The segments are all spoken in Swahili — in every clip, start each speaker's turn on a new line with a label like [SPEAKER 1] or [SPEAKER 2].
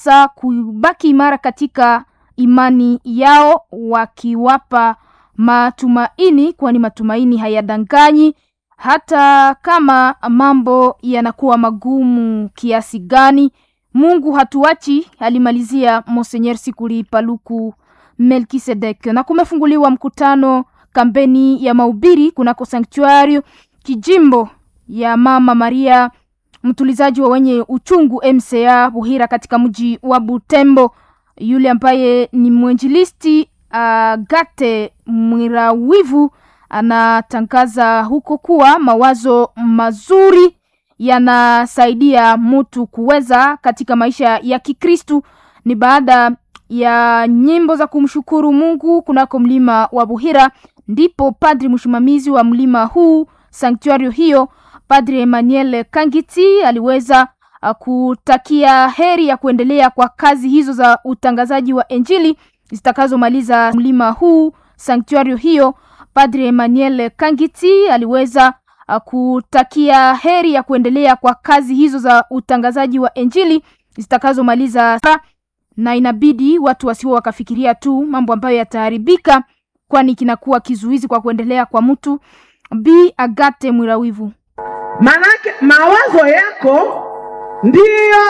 [SPEAKER 1] sa kubaki imara katika imani yao, wakiwapa matumaini, kwani matumaini hayadanganyi hata kama mambo yanakuwa magumu kiasi gani. Mungu hatuachi, alimalizia Monseigneur Sikuli Paluku Melkisedek. Na kumefunguliwa mkutano kampeni ya mahubiri kunako sanktuario kijimbo ya Mama Maria mtulizaji wa wenye uchungu MCA Buhira katika mji wa Butembo. Yule ambaye ni mwenjilisti Agate uh, Mwirawivu anatangaza huko kuwa mawazo mazuri yanasaidia mtu kuweza katika maisha ya Kikristu. Ni baada ya nyimbo za kumshukuru Mungu kunako mlima wa Buhira, ndipo padri msimamizi wa mlima huu sanktuario hiyo Padri Emmanuel Kangiti aliweza kutakia heri ya kuendelea kwa kazi hizo za utangazaji wa Injili zitakazomaliza mlima huu sanktuario hiyo. Padri Emmanuel Kangiti aliweza kutakia heri ya kuendelea kwa kazi hizo za utangazaji wa Injili zitakazomaliza, na inabidi watu wasiwe wakafikiria tu mambo ambayo yataharibika, kwani kinakuwa kizuizi kwa kuendelea kwa mtu. Bi Agate Mwirawivu
[SPEAKER 2] Manake mawazo yako ndiyo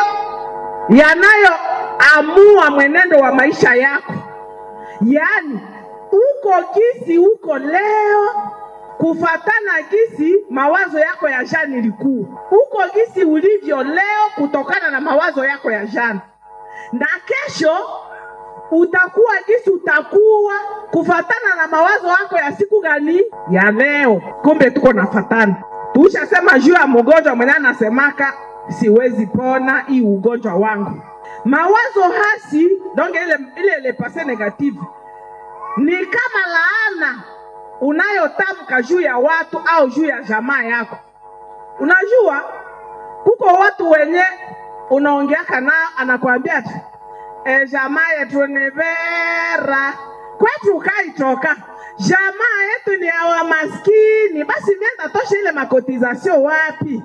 [SPEAKER 2] yanayoamua mwenendo wa maisha yako. Yaani uko kisi uko leo kufatana kisi mawazo yako ya jana ilikuwa, uko kisi ulivyo leo kutokana na mawazo yako ya jana, na kesho utakuwa kisi utakuwa kufatana na mawazo yako ya siku gani ya leo. Kumbe tuko nafatana Tushasema juu ya mgonjwa mwenye anasemaka siwezi pona hii ugonjwa wangu. Mawazo hasi donc ile ile ile pase negative ni kama laana unayotamka juu ya watu au juu ya jamaa yako. Unajua kuko watu wenye unaongeaka nao anakuambia tu e, jamaa yetu ni vera kwetu kaitoka jamaa yetu ni awa maskini, basi nenda tosha ile makotizasio wapi?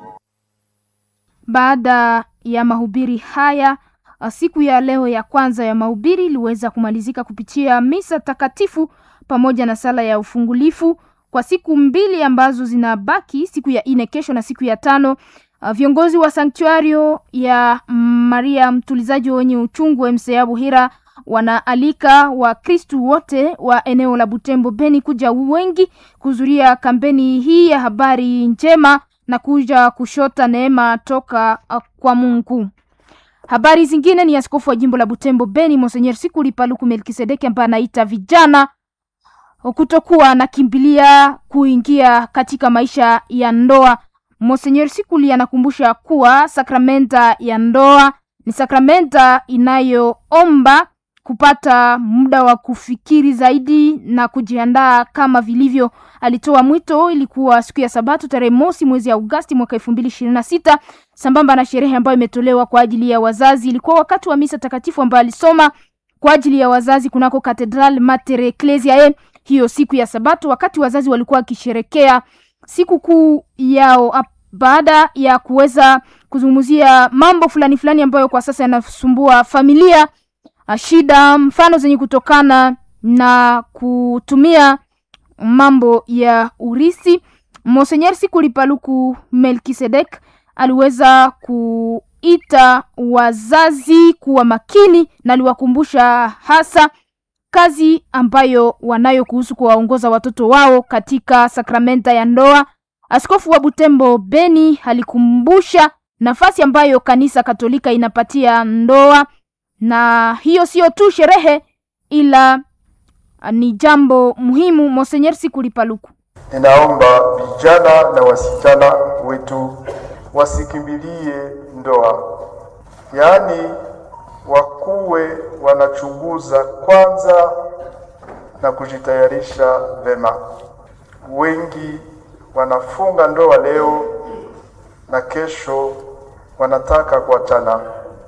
[SPEAKER 1] Baada ya mahubiri haya, siku ya leo ya kwanza ya mahubiri iliweza kumalizika kupitia misa takatifu pamoja na sala ya ufungulifu kwa siku mbili ambazo zinabaki, siku ya ine kesho na siku ya tano. Viongozi wa sanktuario ya Maria mtulizaji wenye uchungu MCA Buhira wanaalika Wakristu wote wa eneo la Butembo Beni kuja wengi kuhudhuria kampeni hii ya habari njema na kuja kushota neema toka kwa Mungu. Habari zingine ni askofu wa jimbo la Butembo Beni Monseigneur Sikuli Paluku Melkisedeki ambaye anaita vijana kutokuwa nakimbilia kuingia katika maisha ya ndoa. Monseigneur Sikuli anakumbusha kuwa sakramenta ya ndoa ni sakramenta inayoomba kupata muda wa kufikiri zaidi na kujiandaa kama vilivyo. Alitoa mwito, ilikuwa siku ya Sabato tarehe mosi mwezi Agosti mwaka elfu mbili ishirini na sita sambamba na sherehe ambayo imetolewa kwa ajili ya wazazi. Ilikuwa wakati wa misa takatifu ambayo alisoma kwa ajili ya wazazi kunako Katedral Mater Ecclesiae hiyo siku ya Sabato, wakati wazazi walikuwa wakisherekea siku kuu yao baada ya kuweza kuzungumzia mambo fulani fulani ambayo kwa sasa yanasumbua familia shida mfano zenye kutokana na kutumia mambo ya urisi. Monseigneur Sikuli Paluku Melkisedek aliweza kuita wazazi kuwa makini na aliwakumbusha hasa kazi ambayo wanayo kuhusu kuwaongoza watoto wao katika sakramenta ya ndoa. Askofu wa Butembo Beni alikumbusha nafasi ambayo kanisa Katolika inapatia ndoa na hiyo sio tu sherehe ila ni jambo muhimu. Monseigneur Sikuli Paluku:
[SPEAKER 3] ninaomba vijana na wasichana wetu wasikimbilie ndoa, yaani wakuwe wanachunguza kwanza na kujitayarisha vema. Wengi wanafunga ndoa leo na kesho wanataka kuachana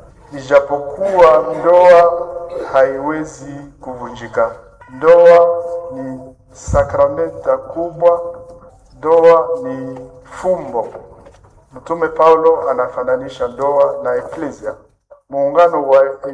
[SPEAKER 3] Ijapokuwa ndoa haiwezi kuvunjika. Ndoa ni sakramenta kubwa, ndoa ni fumbo. Mtume Paulo anafananisha ndoa na eklesia, muungano wa